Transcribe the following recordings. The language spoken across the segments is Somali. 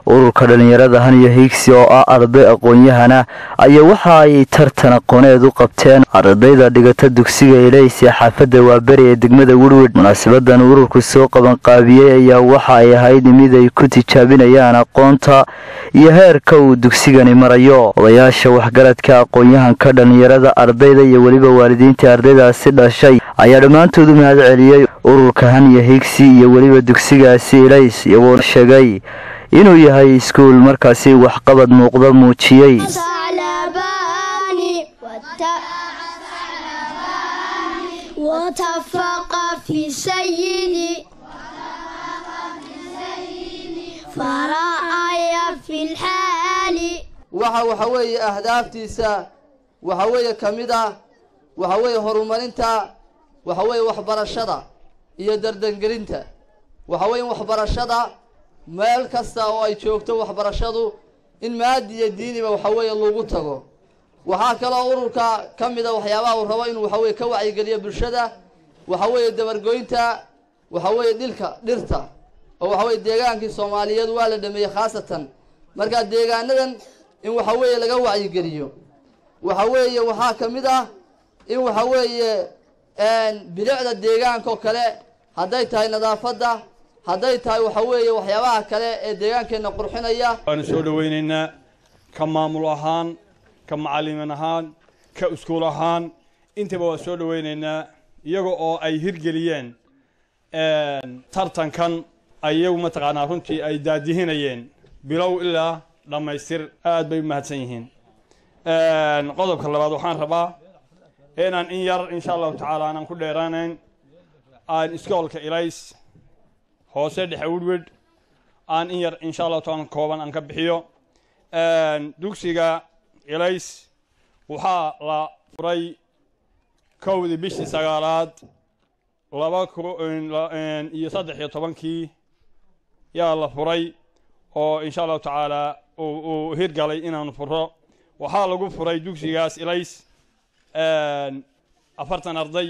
ururka dhallinyarada han iyo hiigsi oo ah arday aqoon-yahana ayaa waxa ay tartan aqooneed u qabteen ardayda dhigata dugsiga ilays ee xaafadda waaberi ee degmada werwed munaasabadan ururku soo qabanqaabiyey ayaa waxa ay ahayd mid ay ku tijaabinayaan aqoonta iyo heerka uu dugsigani marayo odayaasha waxgaradka aqoon-yahanka dhallinyarada ardayda iyo weliba waalidiintii ardaydaasi dhashay ayaa dhammaantood u mahad celiyey ururka han iyo hiigsi iyo weliba dugsigaasi ilays iyagoo sheegay inuu yahay iskuul markaasi waxqabad muuqda muujiyey waxa waxa weeye ahdaaftiisa waxa weeye ka mid ah waxa weeye horumarinta waxa weeye waxbarashada iyo dardangelinta waxa weeye in waxbarashada meel kasta oo ay joogto waxbarashadu in maadi iyo diiniba waxa weeye lagu tago waxaa kaloo ururka ka mida waxyaabaha uu rabo inuu waxa weye ka wacyigeliyo bulshada waxa weeye dabargoynta waxa weeye dhilka dhirta oo waxa weye deegaankii soomaaliyeed waa la dhameeyey khaasatan marka deegaanadan in waxa weeye laga wacyigeliyo waxa weeye waxaa ka mid ah in waxa weeye bilicda deegaanka oo kale hadday tahay nadaafadda hadday tahay waxa weeye waxyaabaha kale ee deegaankeenna qurxinaya waanu soo dhawaynaynaa ka maamul ahaan ka macallimin ahaan ka iskuul ahaan intaba waa soo dhawaynaynaa iyaga oo ay hirgeliyeen tartankan iyagu mataqaanaa runtii ay daadihinayeen bilow ilaa dhammaystir aad bay u mahadsan yihiin qodobka labaad waxaan rabaa inaan in yar insha allahu tacaala aanan ku dheeraanayn aan iskoolka ilays hoose dhexe wedwed aan in yar insha allahu taala kooban aan ka bixiyo dugsiga ilays waxaa la furay kowdii bishii sagaalaad laba iyo saddex iyo tobankii yaa la furay oo insha allahu tacaala uu hirgalay inaanu furo waxaa lagu furay dugsigaas ilays afartan arday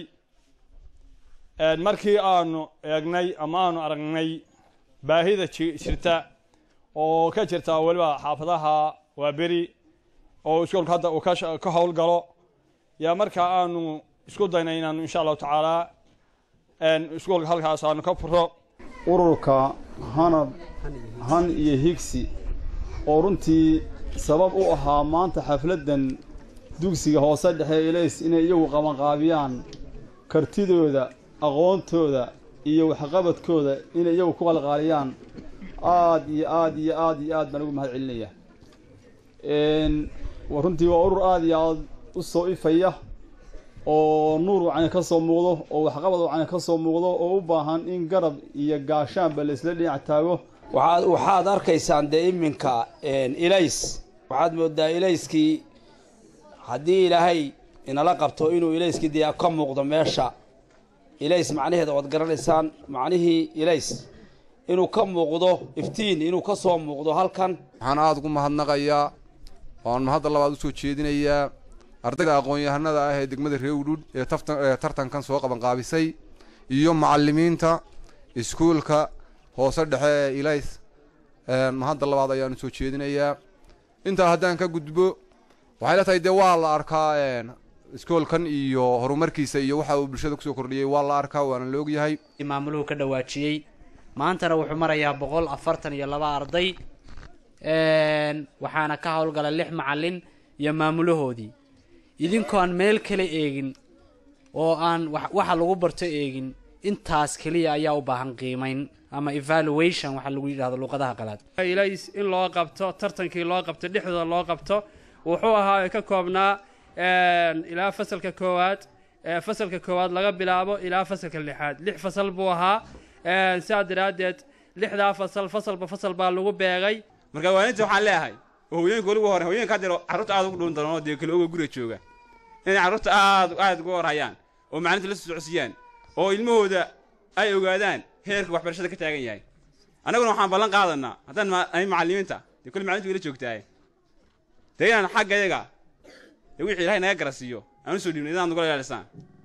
markii aanu eegnay ama aanu aragnay baahida jirta oo ka jirta weliba xaafadaha waa beri oo iskoolka hadda uu ka howlgalo yaa markaa aanu isku daynay inaanu insha allahu tacaala iskoolka halkaas aanu ka furo ururka hanad han iyo higsi oo runtii sabab u ahaa maanta xafladdan dugsiga hoose dhexe ilays inay iyagu qabanqaabiyaan kartidooda aqoontooda iyo waxqabadkooda inay iyagu ku qalqaaliyaan aad iyo aad iyo aad iyo aad baan ugu mahad celinaya runtii waa urur aad iyo aad u soo ifaya oo nuur wacani ka soo muuqdo oo waxqabad wacani ka soo muuqdo oo u baahan in garab iyo gaashaanba la isla dhinac taago waxaad waxaad arkaysaan dee iminka ilays waxaad moodaa ilayskii haddii ilaahay inala qabto inuu ilayskii dee ka muuqdo meesha ilays macnaheeda waad garanaysaan macnihii ilays inuu ka muuqdo iftiin inuu ka soo muuqdo halkan waxaan aada ugu mahadnaqayaa oan mahadda labaad usoo jeedinayaa ardayda aqoon-yahanada ah ee degmada reewdhudh ee tartankan soo qabanqaabisay iyo macalimiinta iskuulka hoose dhexe ee ilays mahadda labaad ayaanu soo jeedinayaa intaa haddaan ka gudbo waxay la tahay dee waa la arkaa iskoolkan iyo horumarkiisa iyo waxa uu bulshada kusoo kordhiyey waa la arkaa waana la ogyahay maamuluhu ka dhawaajiyey maantana wuxuu marayaa boqol afartan iyo laba arday waxaana ka howlgala lix macalin iyo maamulahoodii idinkoon meel kale eegin oo aan waxa lagu barto eegin intaas keliya ayaa u baahan qiimayn ama evaluation waxaa lagu yidhahdo luqadaha qalaad ilays in loo qabto tartankii loo qabto dhexdooda loo qabto wuxuu ahaa ka koobnaa ilaa fasalka koowaad fasalka koowaad laga bilaabo ilaa fasalka lixaad lix fasal buu ahaa sidaa daraaddeed lixdaa fasal fasalba fasal baa lagu beegay marka waaninta waxaan leeyahay oo hooyooyinka weligu hore hooyinka haddeer carruurta aad ugu dhuun doonoo dee kale oga guriga jooga inay carruurta aad aad uga warhayaan oo maclinta la socodsiiyaan oo ilmahooda ay ogaadaan heerka waxbarashada ka taagan yahay annaguna waxaan ballan qaadanaa haddaan ay macallimiinta dee kulli maclinta wayla joogtaaye dee inaan xagga yaga dee wixii ilahay naga garasiiyo aan usoo dhiibnay idaan nagula ilaalisaan